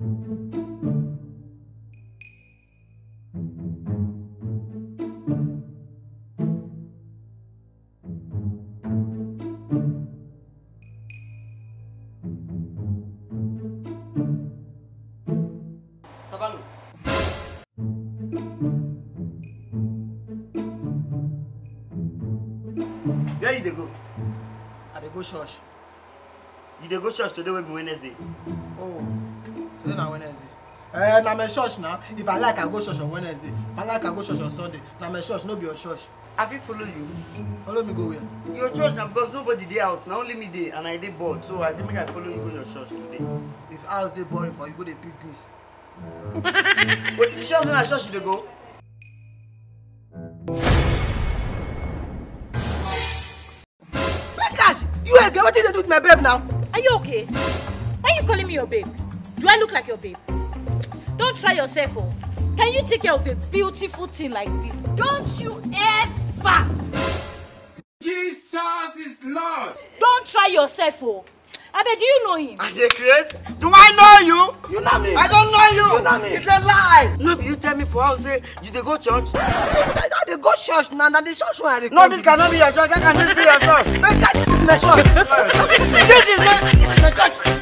Sabalu. Where you dey go? I dey go church. You dey go church today wey be Wednesday. Oh, today na Wednesday. Eh, na my church na. If I like, I go church on Wednesday. If I like, I go church on Sunday. Na my church, no be your church. I fit follow you. Follow me go where? Your church na because nobody dey house, na only me dey and I dey bored. So I say make I follow you go your church today. If house dey boring for you, go dey pick beans. Wait, you sure say na church you dey go? Bekash, you again, wetin you dey do with my babe now? Are you okay? Why are you calling me your babe? Do I look like your babe? Don't try yourself, oh. Can you take care of a beautiful thing like this? Don't you ever! Jesus is Lord. Don't try yourself, oh. Abeg, do you know him? I dey craze. Do I know you? You know me. I don't know you. You know me. It's a lie. No be you tell me for house say you dey go church. I I dey go church na, na the church wey I dey No, come. this cannot be your church. How can this be your church? Bekash, this is my church. This is not. This is my church.